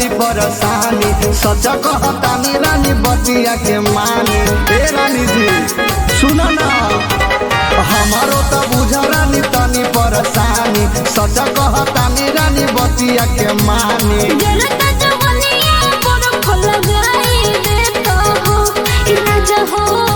होई परेशानी सच कहतानी रानी बतिया के मानी ए रानी जी सुन ना हमारो त बुझ रानी तनी परेशानी सच कहतानी रानी बतिया के मानी जनता जवनिया पर फल लगाई देता हो राजा हो